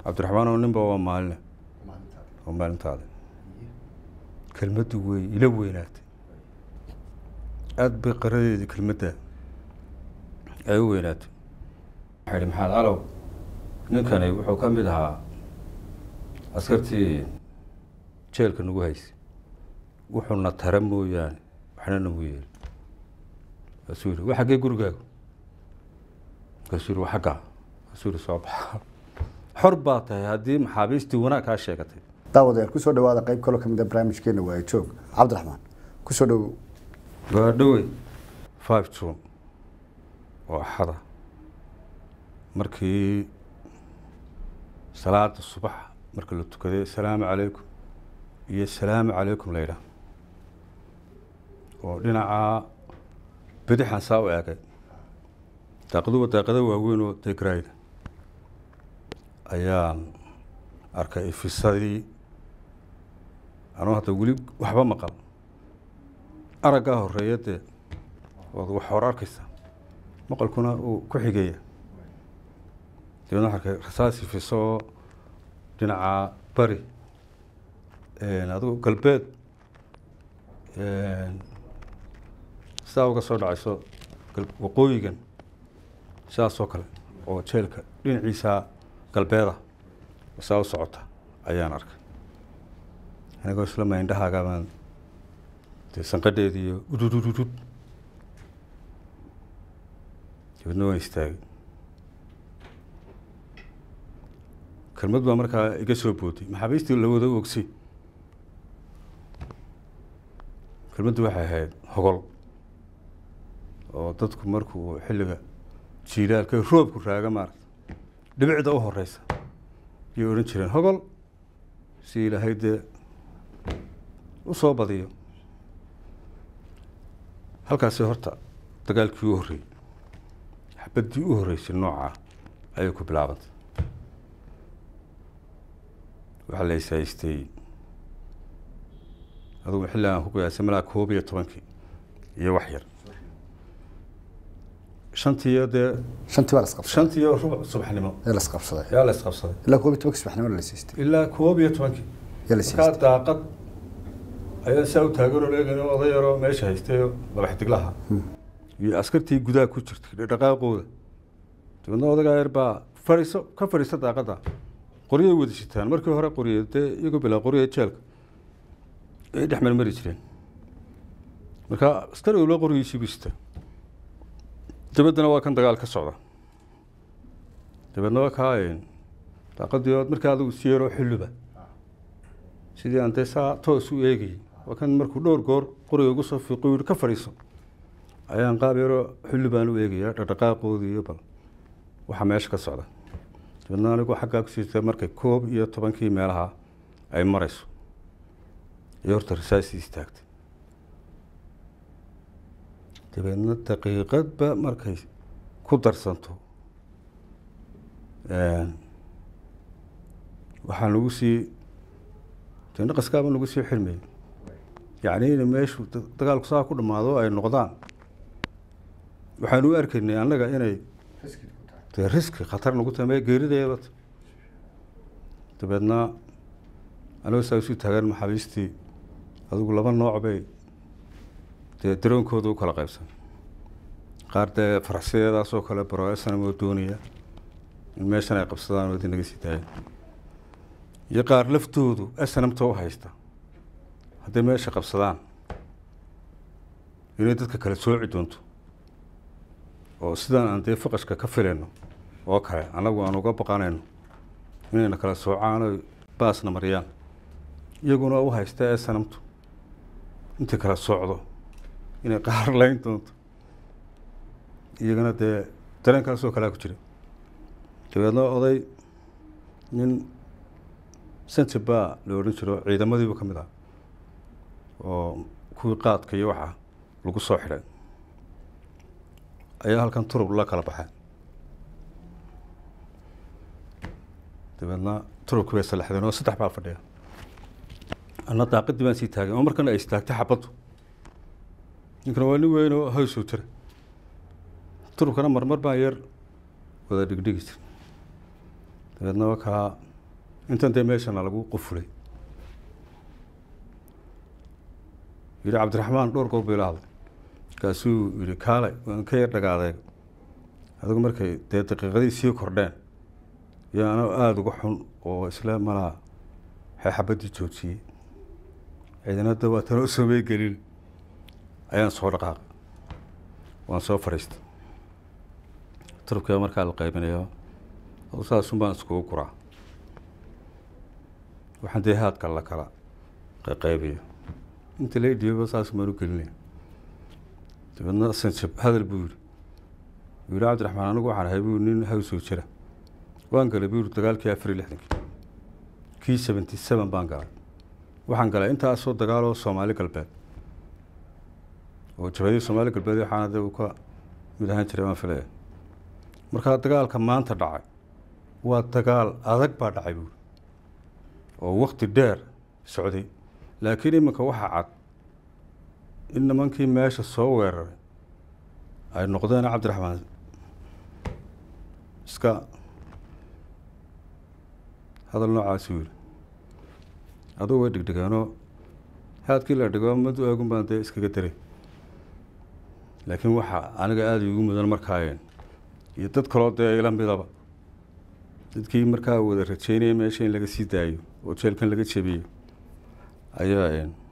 cabdiraxmaan oo ninba waa maaline waa maalintaada kelmaddu wey ila weynaatay aada bay qaradeedii kelmadda ay u weynaatay waxaa ihi maxamed calow ninkani wuxuu ka mid ahaa askartii jeelka nagu haysay wuxuuna tara mooyaane waxna nagu yeeli kaasuu yihi wa xaggee gurigaagu kaasuu yihi waa xaggaa kaasuu yihi soo baxa xor baa tahay haddii maxaabiistii wanaag kaa sheegatay daawadayaal kusoo dhawaada qayb kaloo kamid a barnaamijkeena waaye joog cabdiraxmaan kusoo dhowow waa dhowey five june oo axada markii salaada subax marka la tukaday asalaamu calaykum iyo asalaamu calaykum la yidhaah oo dhinaca bidixan saa u eegay daaqaduba daaqada waaweyn oo degrayda ayaan arkay ifisadii anuu hadda weli waxba maqal araggaa horeeya dee ood wax hor arkaysa maqalkuna uu ku xigeeya dabeedna waxaa arkay rasaas ifiso oo dhinaca bari adigu galbeed sidaa uga soo dhacayso waqooyigan sidaasoo kale oo jeelka dhinaciisa galbeeda saa u socota ayaan arkay anigoo isla maindhahaaga baan dee sanqadheedii iyo ududududud dabeedna waan istaagay kelmad baa markaa iga soo booday maxaabiistii la wada ogsay kelmaddu waxay ahayd hogol oo dadku markuu xilliga jiilaalka roobku raaga maarata dhibicda u horeysa ayay odhan jireen hogol si ilaahay dee u soo badiyo halkaasi horta dagaalkii u horreeyey xabaddii u horreysay noocaa ayay ku bilaabantay waxaa la ishaystay adugu xilli aan ku qiyaasay malaa koob iyo tobankii iyo wax yar shantiiyo dee shantii baa lasqabsaday shantiiyo rubuc subaxnimo ee lasqabsaday yaa la isqabsaday ilaa koob iyo tobankii subaxnimo la siistay ilaa koob iyo tobankii yaa la markaa siistay daaqad ayaa saa u taaganoo leegano oday yaroo meesha haystayoo madax diglaha iyo askartii gudaha ku jirtay dhaqaaqooda dabeedna odagaa yar baa fadhiiso ka fadhiista daaqadda qoryay wada shitaan markii hore qorye dee iyagoo bilaa qorya jeelka ay dhex marmari jireen marka askari walba qoryiisiibu sita dabeddana waa kan dagaal ka socda dabeedna waa kaa daaqadii ood markaa adigu si yaroo xulluba sidii aan dee saa toos u eegayay waa kan markuu dhowr goor qoriga ugu soo fiiqo yihi ka fadhiiso ayaan qaab yaroo xulli baan u eegaya dhaqdhaqaaqoodii iyo bal waxaa meesha ka socda dabeedna anigu xaggaa kusiita markay koob iyo tobankii meelaha ay marayso iyo horta rasaasii istaagtay dabeedna daqiiqadba markay ku darsanto waxaa nagu sii dee naqaskaaba nagu sii xirmayay yacni in meeshu dagaalku saa ku dhammaado ay noqdaan waxaanu u arkaynay annaga inay dee riski khatar nagu tahay mee geerideeda dabeedna anigoo saa isu taagan maxaabiistii adigu laba nooc bay dee daroonkooda u kala qaybsan qaar dee faraxsideedaasoo kale baro snm oo doonaya in meeshan ay qabsadaan oo di naga sii daaya iyo qaar laftoodu snmta u haysta hadday meesha qabsadaan inay dadka kale sooci doonto oo sidaan aan dee faqashka ka filayno oo kale annagu aan uga baqanayno inayna kala soocaan oy baasna mariyaan iyaguna u haysta snmtu intay kala socdo inay qaar layn doonto iyagana dee dareenkaasoo kalea ku jira dabeedna oday nin sanjabaa la odhan jiro ciidamadiibu ka mid ah oo kuwii qaadka iyo waxa lagu soo xidhay ayaa halkan turub la kala baxay dabeedna turubkii bay salaxdeen oo saddex baa fadhiya anna daaqadii baan sii taagay oo markana ay istaagtay xabaddu ninkana waa nin weyn oo hawsuu jira turubkana marmar baan yar wada dhigdhigi jir dabeedna wakaa intan dee meeshana lagu qufulay yidhi cabdiraxmaan dhowr goob bay la hadlay markaasuu yidhi kaale waan ka yar dhagaadeeg adigu markay dee daqiiqadii sii kordheen iyo anoo aada uga xun oo isla malaa xeexabaddii joojiyey ciidanada waa tanoo soomey gelin ayaan soo dhaqaaqay waan soo fadhiistay turkiga markaa la qaybinayo adu saasun baan iskugu guraa waxaan dee haadka la kala qaybiyo inta la dhiiba saas baan u gelinaya dabeedna sanjab hadal buu yidhi wuu yidhi cabdiraxmaan anigu waxaan ahay buu nin hawsoo jira waan galay buu yidhi dagaalkii afar iyo lixdankii kii seventy seven baan galay waxaan galay intaasoo dagaaloo soomaali galbeed oo jabhadii soomaali galbeed waxaana de uu ka mid ahaan jiray baan filaya markaa dagaalka maanta dhacay waa dagaal adag baa dhacay buuri oo wakti dheer socday laakiin iminka waxaa cad in nimankii meesha soo weeraray ay noqdeen cabdiraxmaan iska hadal noocaasi yidhi adugu way dhegdhegeenoo haadkii la dhego madu eegun baan dee iskaga daray laakiin waxaa aniga aada iigu mudan markaayeen iyo dad kaloo dee ila midaba dadkii markaa wada rajeynaya meesha in laga sii daayo oo jeelkan laga jebiyo ayaa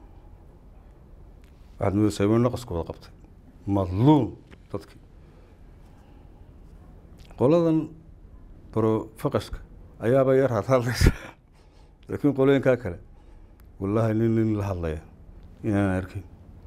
waxaad moodaysaa inuu naqasku wada qabtay madluun dadkii qoladan barofaqashka ayaaba yar hadhadlaysa laakiin qolooyinkaa kale wallaahi nin nin la hadlaya inaan arkin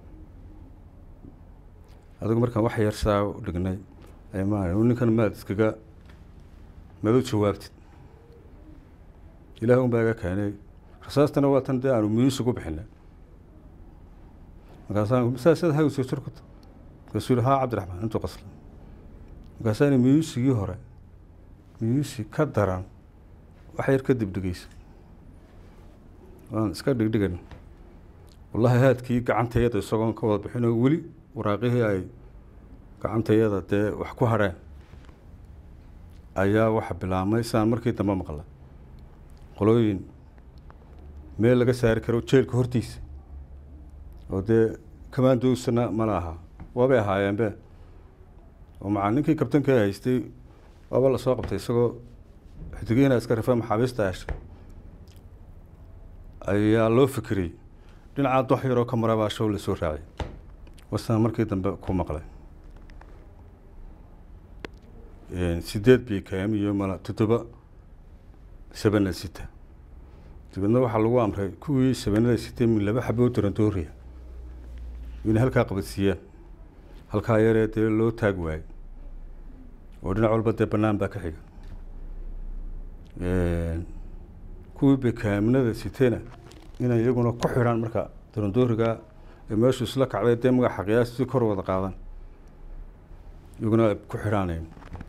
adigu markaan wax yar saa u dhignay ma ninkan maad iskaga maad u jawaabtid ilaah un baa iga keenay rasaastana waa tan dee aanu miyuusi ku bixinay markaasaan saasad hawsoo jir kuta markaasuu yihi haa cabdiraxmaan intuu qasla markaasaani miyuusigii hore miyuusi ka daran wax yar kadib dhegeysa waan iska dhigdhigan wallahi haadkii gacantayada isagoon ka wada bixinoo weli waraaqihii ay gacantayada dee wax ku hadheen ayaa waxa bilaabmay saan markii dambe maqla qolooyin meel laga saari karo jeelka hortiisa oo dee kamaandowsana mala ahaa waabay ahaayeenbe oo macaa ninkii kabtanka haystay waaba lasoo qabtay isagoo xidigiina iska rifa maxaabiista heshay ayaa loo fikiriyey dhinacaa dox yaroo ka marabaa show lasoo raaciyay wasaan markii dambe ku maqlay sideed b k m iyo mala toddoba sabana sita dabeedna waxaa lagu amray kuwii sabanada sitay min laba xaboo darandooriya inay halkaa qabadsiiyaan halkaa yaree dee loo taag waayey oo dhinac walba dee bannaan baa ka xiga kuwii bekaaminada sitayna inay iyaguna ku xidhaan marka darandooriga ee meeshu isla kacday dee magaxa qiyaastii kor wada qaadan iyaguna ay ku xidhaanayn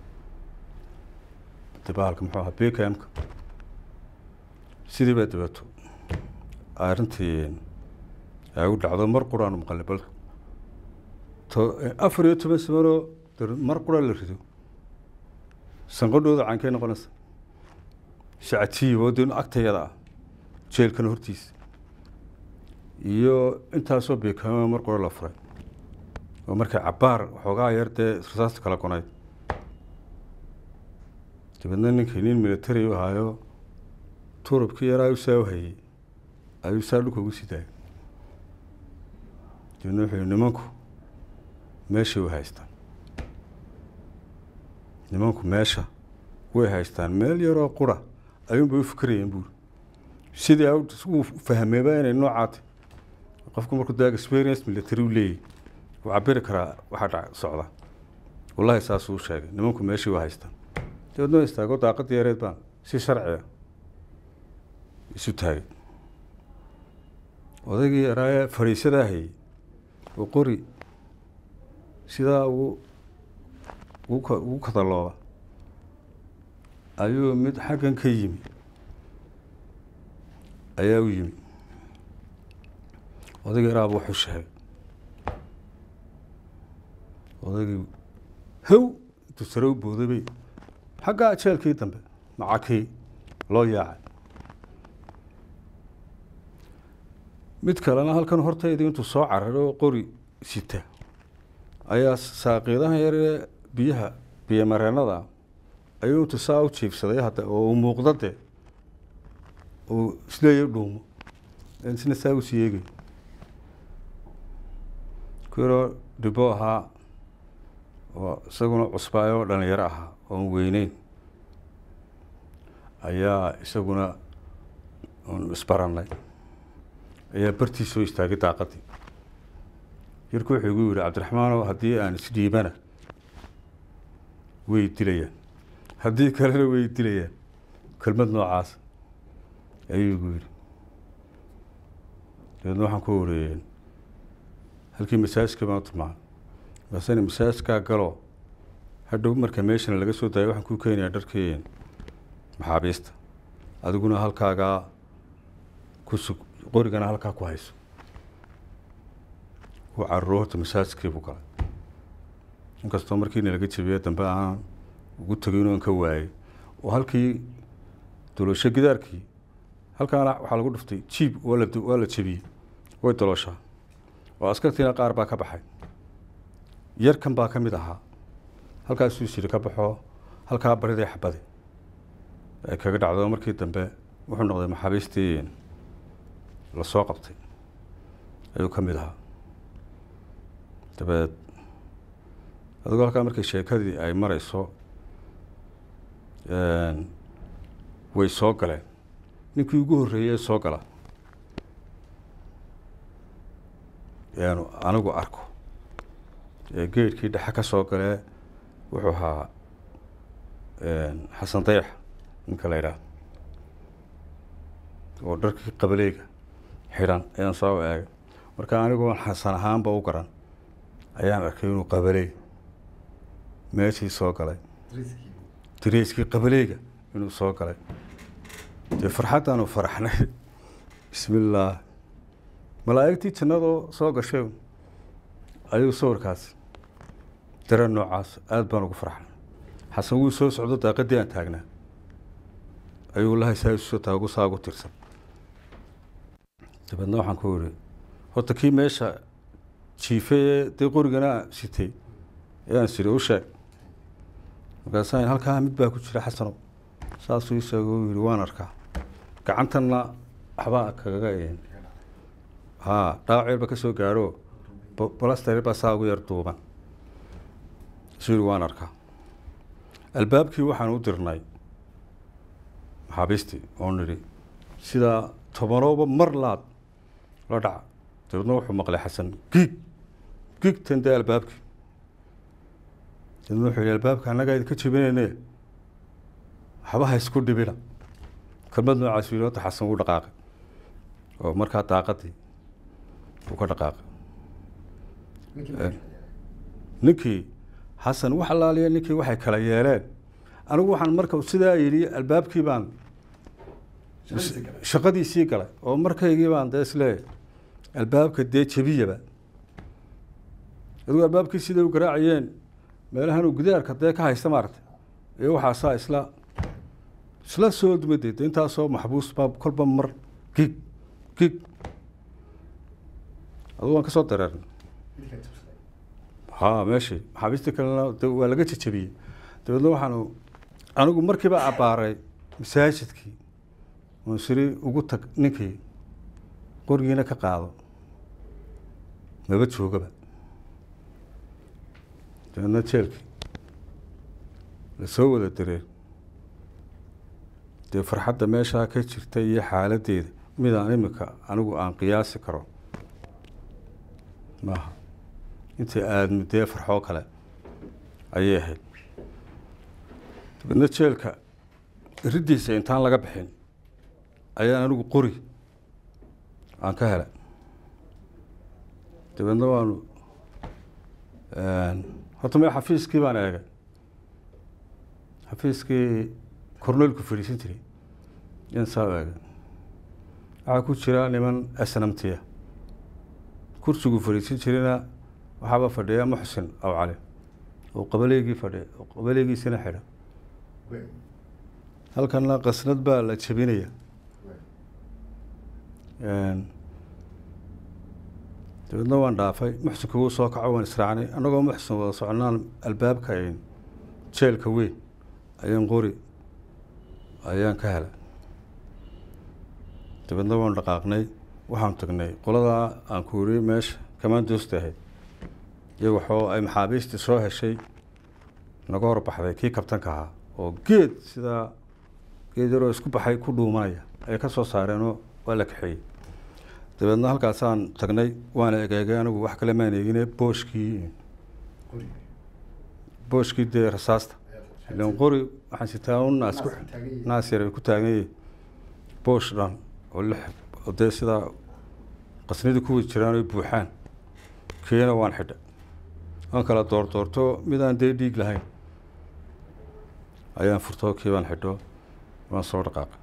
dabahalka muxuu ahaa bekamka sidii baa dabeeto arrintii ay u dhacdo mar quraanu maqalay bal to afar iyo toban samanoo mar qura la rido sanqadhooda caankay noqonaysa shacatiib oo dee agtayada ah jeelkan hortiisa iyo intaasoo beekaama mar qura la furay oo markay cabaar waxoogaa yar dee rasaasta kala gonayd dabeedna ninkii nin military u ahaayo turubkii yaraa u saa u hayey ayuu saa dhulka ugu sii daayay dabeedna wuxuu yihi nimanku meeshay way haystaan nimanku meesha way haystaan meel yaroo qura ayuunbay u fikirayeen buuri sidii uu fahmeeba inay noocaatay qofku markuu daa experience military u leeyahy wuu cabiri karaa waxaa dhac socda wallahi saasuu sheegay nimanku meeshii waa haystaan dabeedna wa istaago daaqadii yareed baan si sharciga isu taagay odaygii yaraaye fadhiisadaa hayey oo qori sidaa ugu ugu ugu kadalooba ayuu mid xaggan ka yimi ayaa u yimi odaygii yaraaba wuxuu sheegay odaygii how intuu sare u booday bay xaggaa jeelkii dambe macakii loo yaacay mid kalena halkan hortayda intuu soo cararo qori sita ayaa saaqiidahan yaree biyaha biyo mareenada ayuu intuu saa u jiibsaday hadda oo uu muuqda de uu isleeya dhuumo isna saa usii eegay ku yaroo dhibo ahaa oo isaguna cusbaayoo dhalinyaro ahaa oon weyneyn ayaa isaguna isbarannay ayaa bartii soo istaagay daaqadii yarku wuxuu igu yihi cabdiraxmaanow haddii aan isdhiibana way dilayaan haddii kalena way dilayaan kelmad noocaas ayuu igu yidhi dabeedna waxaan ku wareeyeen halkii masaajka baan u tilmaamay maasena masaajkaa galo hadhow marka meeshana laga soo daaya waxaan kuu keenayaa dharkii maxaabiista adiguna halkaagaa ku sug qorigana halkaa ku hayso uu caruro horta masaajkii buu galay inkastoo markiina laga jabiye dambe aan ugu tegin oon ka waayey oo halkii doloosho gidaarkii halkaana waxaa lagu dhuftay jiib waa la waa la jebiyey way dolooshaa oo askartiina qaar baa ka baxay yarkan baa ka mid ahaa halkaasuu siri ka baxo halkaa baridii xabadi ay kaga dhacdo markii dambe wuxuu noqday maxaabiistii lasoo qabtay ayuu ka mid ahaa dabeed adigoo halkaa markii sheekadii ay mareyso way soo galeen ninkii ugu horreeyey soo gala yaanu anigu arko ee geedkii dhexe ka soo galee wuxuu ahaa xasan dayax ninka la yidhaah oo dharkii qabaleyga xidhan ayaan soo eegay marka aniguon xasan ahaanba u garan ayaan arkay inuu qabaley meeshii soo galay dariiskii qabaleyga inuu soo galay dee farxaddaanu faraxnay bismillaah malaa'igtii jannadoo soo gashay ayuu sawirkaas dare noocaas aada baan ugu farxnay xasan wuu soo socdo daaqadii aan taagnaa ayuu lahay saa isu taagu saa ugu tirsan dabeedna waxaan ku ihi horta kii meesha jiifay dee qorigana sitay ayaan siri u sheeg markaasaan halkaa mid baa ku jira xasanow saasuu isheego u yihi waan arkaa gacantanna waxbaa kagaga haa dhaawac ba ka soo gaadho balaster baa saa ugu yar duuban isuu yihi waan arkaa albaabkii waxaan u dirnay maxaabiistii oo nidhi sidaa tobanooba mar laad la dhaca dabeedna wuxuu maqlay xasan giig giigtan dee albaabkii dabeedna wuxuu yihi albaabka annagaa idinka jebinayne waxba ha isku dhibina kelmad noocaas yidhi horta xasan wuu dhaqaaqay oo markaa daaqadii uu ka dhaqaaqay ninkii xasan wax alaaliya ninkii waxay kala yeeleen anigu waxaan marka sidaa yidhi albaabkii baan shaqadiisii galay oo markaygii baan dee isleeyahy albaabka dee jebiyaba adigu albaabkii siday u garaacayeen meelahan uu gidaarka dee ka haysta maaragtay iyo waxaasaa isla isla soo dumadeed intaasoo maxbuus baa kolba mar gig gig adigu waan ka soo dareernay ha meeshii maxaabiistii kalena de waa laga jejebiyey dabeedna waxaanu anigu markiiba abbaaray masaajidkii oon siri ugu tag ninkii qorigiina ka qaado maba joogaba dabeedna jeelkii lasoo wada dareen dee farxadda meeshaa ka jirta iyo xaaladdeeda midaan imika anigu aan qiyaasi karo maaha intii aadmi dee farxoo kale ayay ahayd dabeedna jeelka riddiisa intaan laga bixin ayaan anigu qori aan ka helay dabeedna waanu horta me xafiiskii baan eegay xafiiskii corneylku fadhiisan jiray yaan saa eegay waxaa ku jira niman snamtiya kursigu fadhiisan jirina waxaaba fadhiya muxsin aw cali oo qabaleygii fadhiya oo qabaleegiisina xidha halkana qasnad baa la jebinaya dabeedna waan dhaafay muxsinka wuu soo kaco waan israacnay annagoo muxsin wada soconaan albaabka ayn jeelka weyn ayaan qori ayaan ka helay dabeedna waan dhaqaaqnay waxaan tagnay qoladaa aan ku iri meesha kamaandoosta ahayd iyo waxoo ay maxaabiistii soo heshay naga horbaxday kii kabtanka ahaa oo geed sidaa geed yaroo isku baxay ku dhuumanaya ayay ka soo saareenoo waa la kaxeeyey dabeedna halkaasaan tagnay waana egeegay anigu wax kale maan eegine booshkii booshkii dee rasaasta ilan qori waxaan sitaa un naas ku naas yar ku taaganyay boosh dhan oo lix oo dee sidaa qasnidii kuwii jiraan oy buuxaan kiina waan xidha waan kala doordoorto midaan dee dhiig lahayn ayaan furto kii baan xidho waan soo dhaqaaqay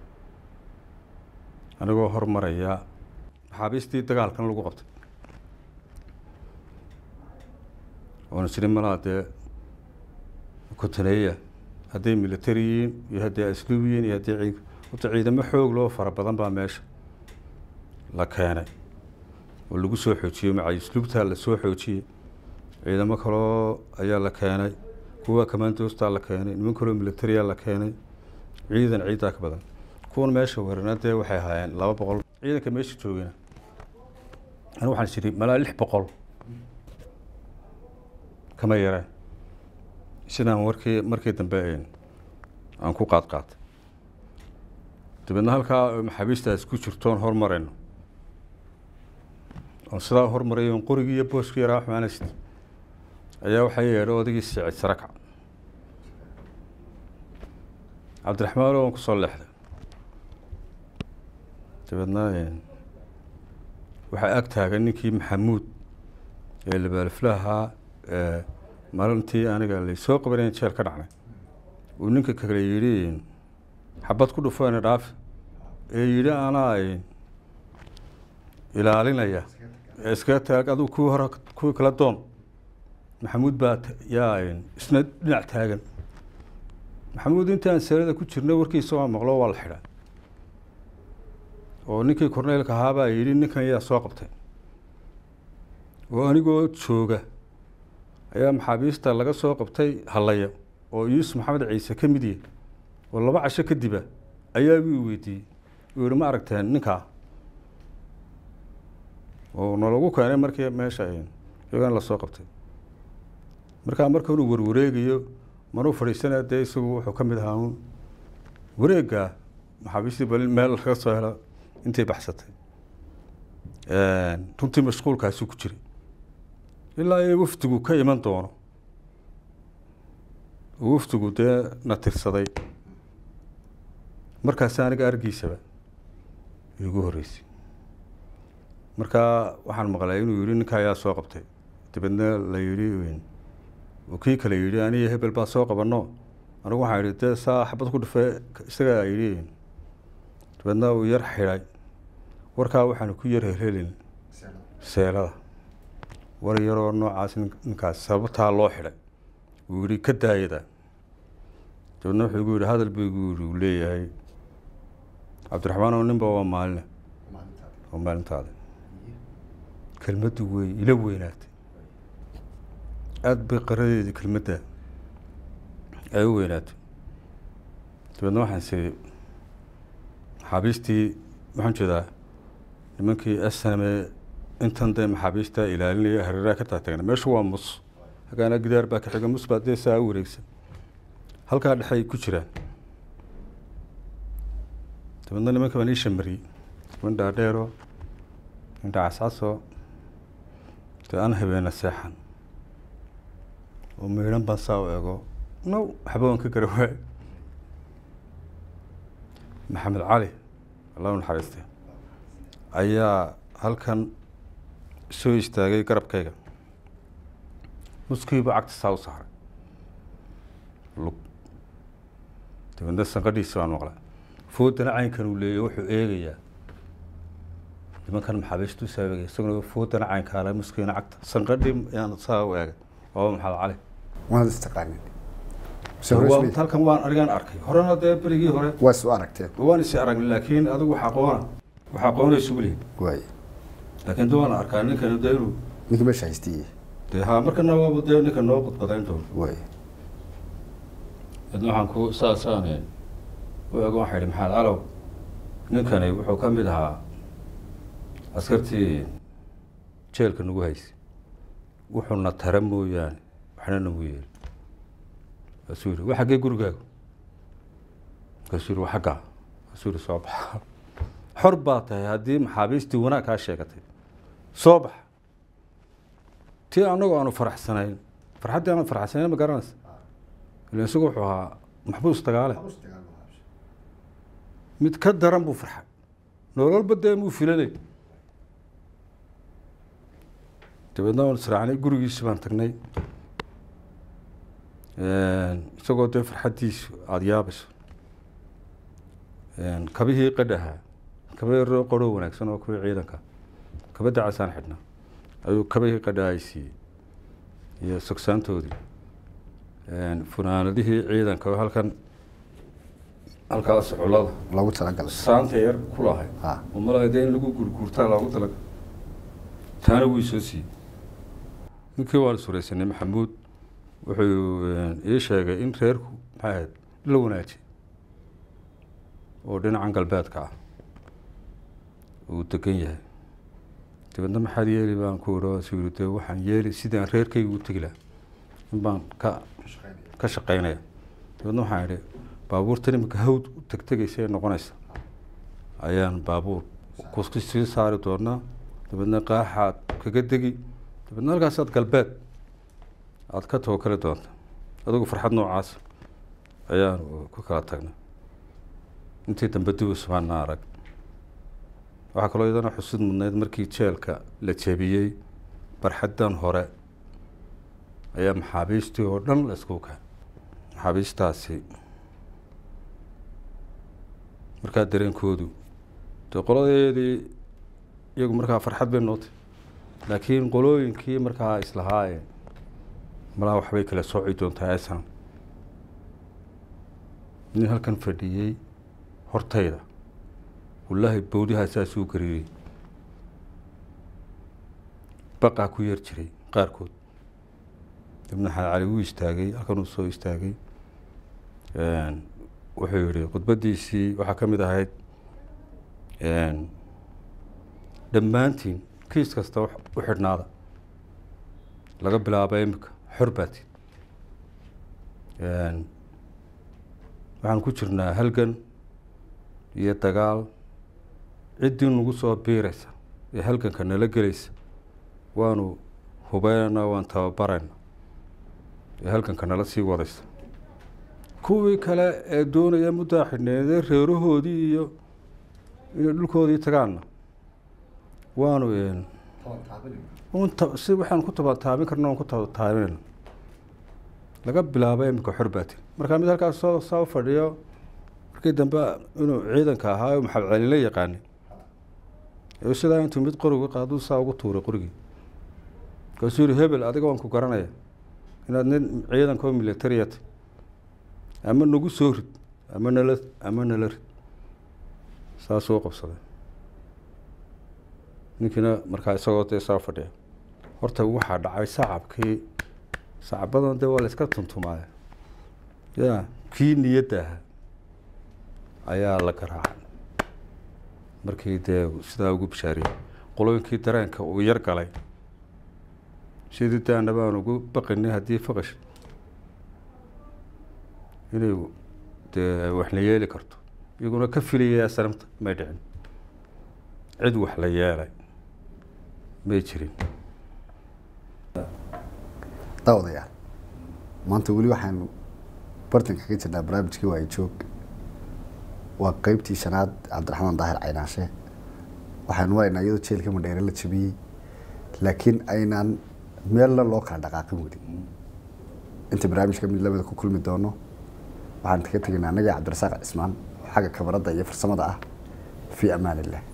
anigoo hormaraya maxaabiistii dagaalkan lagu qabtay oona jirin malaa dee kotaneeya hadday military yihiin iyo hadday asluub yihiin iyo haddii ciid horta ciidamo xoog loo fara badan baa meesha la keenay oo lagu soo xoojiyey macay asluubtaa la soo xoojiyey ciidamo kaloo ayaa la keenay kuwa kamaandoostaa la keenay niman kaloo militariyaa la keenay ciidan ciiddaa ka badan kuwan meesha weerana dee waxay ahaayeen laba boqol ciidanka meesha joogana anigu waxaan jiri malaa lix boqol kama yareen sidaan warkii markii dambe aan ku qaad qaatay dabeedna halkaa maxaabiistaas ku jirtoon hormarayno oon sidaa hormaray oon qorigii iyo booskii yaraa xumaanayst ayaa waxaa yeedhay odaygii siicid sarakac cabdiraxmaan oo aan kusoo leexday dabeedna waxaa ag taagan ninkii maxamuud ee labaaliflahaa maalintii aniga laysoo qabanayn jeel ka dhacnay uu ninka kale yidhi xabad ku dhufeena dhaafi ee yidhi anaa ilaalinaya ee iskaga taag aduu kuwii hore kuwii kala doon maxamuud baa yaa isna dhinac taagan maxamuud intaan seerada ku jirna warkiisa waa maqlo waa la xidhaa oo ninkii korneylka ahaa baa yidhi ninkan yaa soo qabtay oo anigoo jooga ayaa maxaabiista laga soo qabtay hallaya oo yuusuf maxamed ciise ka mid yahy oo laba casho kadiba ayaa wii weydiiyey uu yihi ma aragteen ninkaa oo nalagu keenay markii meesha iyagan lasoo qabtay markaa marka inuu warwareegayo manuu fadhiisanaya dee isagu wuxuu ka mid ahaa un wareegga maxaabiistii bal meel laga soo helo intay baxsatay runtii mashquulkaasi ku jiray ilaa iyo wafdigu ka iman doono oo wafdigu dee na tirsaday markaasi aniga argiisaba iigu horreysay markaa waxaan maqlay inuu yihi ninka ayaa soo qabtay dabeedna la yidhi oo kii kale yidhi aniyo hebel baa soo qabano anigu waxaan yidhi dee saa xabad ku dhufee isagaa yidhi dabeedna uu yar xidhay warkaa waxaanu ku yar helhelin seelada war yaroo noocaas ninkaas sababtaa loo xidhay uu yihi ka daayada dabeedna wuxuu igu yidhi hadal buu igu yidhi uu leeyahay cabdiraxmaan oo ninba waa maaline waa maalintaada kelmaddu wey ila weynaatay aada bay qaradeedii kelmadda ay u weynaatay dabeedna waxaan siri maxaabiistii waxaan jeedaa nimankii snme intan dee maxaabiista ilaalinaya hareeraha ka taatagna meeshu waa mus hagaana gidaar baa ka xiga mus baa dee saa u wareegsan halkaa dhexay ku jiraan dabeedna nimanka baan ii shamariyey niman dhaadheero indha cascaso dee aan habeena seexan oo miidhan baan saa u ego now waxba waan ka gara waay maxamed cali allah u naxariiste ayaa halkan soo istaagay garabkayga muskiiba cagta saa u saaray lug dabeedna sanqadhiisi baan maqlay foodana caynkan uu leeyahy wuxuu eegayaa nimankan maxaabiistu saabegay isaguna foodana caynkaale muskiina cagta sanqadhii yaan saa u eegay waaba maxamed cali waad istaqaanin halkan waan arigaan arkay horena dee berigii hore waa isu aragteen waan isi aragnay laakiin adigu wax aqoona wax aqoonaysu welihi waay laakiin de waan arkaa ninkani de inuu ninkii meesha haystiye dee haa markana waaba dee ninka noo qudbadayn doono way idna waxaan ku saasaane u ego waxaa idhi maxamed calow ninkani wuxuu ka mid ahaa askartii jeelka nagu haysay wuxuuna tara mooyaane waxna nagu yeeli kaasuu yihi wa xaggee gurigaagu kaasuu yihi wa xaggaa kaasuu yihi soo baxa xor baa tahay haddii maxaabiistii wanaag kaa sheegatay soo baxa tii anagoo aanu faraxsanayn farxaddii aanu faraxsanayn ma garanaysa ila isagu wuxuu ahaa maxbuus dagaale mid ka daran buu farxay nololba dee muu filanay dabeedna waan israacnay gurigiisi baan tagnay isagoo dee farxaddiisu aada yaabayso kabihii qadhahaa kaba yaroo qoroo wanaagsan oo kuwii ciidanka kaba dacasaan xidhnaa ayuu kabihii qadhaha ay siiyey iyo sogsaantoodii funaanadihii ciidanka oo halkan halkaas culada loogu talagalay saanta yar ku lahay ha oo malaa dee in lagu gurguurtaa loogu talaga taana wuu soo siiyey ninkii waan suraysanay maxamuud wuxuu ii sheegay in reerku maxay ahayd la wanaajiyey oo dhinacan galbeedka ah uu degan yahay dabeedna maxaad yeeli baan ku iro su yiri dee waxaan yeeli sidaan reerkayga u tegi lahaa in baan ka ka shaqaynaya dabeedna waxaan idhi baabuurtan iminka hawd u tegtegaysa ee noqonaysa ayaan baabuur kuski sii saari doonaa dabeedna qaaxaad kaga degi dabeedna halkaasaad galbeed aada ka tawakali doonta adigu farxad noocaas ayaan ku kala tagnay intii dambe dib usmaana arag waxaa kaloo iyadana xusud mudnayd markii jeelka la jebiyey barxaddan hore ayaa maxaabiistii oo dhan la isku kay maxaabiistaasi markaa dareenkoodu dee qoladeedii iyagu markaa farxad bay nootay laakiin qolooyinkii markaa islahaayeen malaha waxbay kala sooci doontaa esan nin halkan fadhiyey hortayda wallaahi bowdihaa saasuu gariirey baqaa ku yar jiray qaarkood ibna xaad cali wuu istaagay halkan uu soo istaagay wuxuu yihi khudbaddiisii waxaa ka mid ahayd dhammaantiin kiis kasta u xidhnaada laga bilaabo imika xor baati waxaan ku jirnaa halgan iyo dagaal ciddii nagu soo biiraysa ee halganka nala gelaysa waanu hubeynayna waan tababarayna ee halganka nala sii wadaysa kuwii kale ee doonaya muddaa xidhneedee reerahoodii iyo inay dhulkoodii tagaanna waanu si waxaan ku tabataabin karna waan ku tabataabinayna laga bilaabo imika xor baati markaa mid halkaas soo saa u fadhiyo markii dambe inuu ciidanka ahaa oo maxamed cali la yaqaanay ee sidaa intuu mid qoriga qaaduu saa ugu tuuray qorigii kaasuu yihi hebel adiga waan ku garanaya inaad nin ciidanka oo militariyata ama nagu soo rid ama nala ama nala rid saasuu u qabsaday ninkiina markaa isagoo dee saa fadhiya horta waxaa dhacay sacabkii sacabadan dee waa la iska tuntumaaya ya kii niyadda ahaa ayaa la garaacay markii dee sidaa ugu bishaariyey qolooyinkii dareenka uu yar galay sidii daana baan ugu baqinay haddii faqash inay dee wax la yeeli karto iyaguna ka filayaya sanamta may dhicin cid wax la yeelay may jirin daawadayaal maanta weli waxaanu bartanka ka jirnaa barnaamijkii waayo joog waa qeybtii shanaad cabdiraxmaan daahir caynaashe waxaanu maraynaa iyadoo jeelka madheere la jabiyey laakiin aynaan meelna loo kala dhaqaaqin weli inta barnaamijka mid lamida ku kulmi doono waxaan ka tegaynaa annaga cabdirasaaq cismaan oo xagga kabaradda iyo farsamada ah fii amaan illah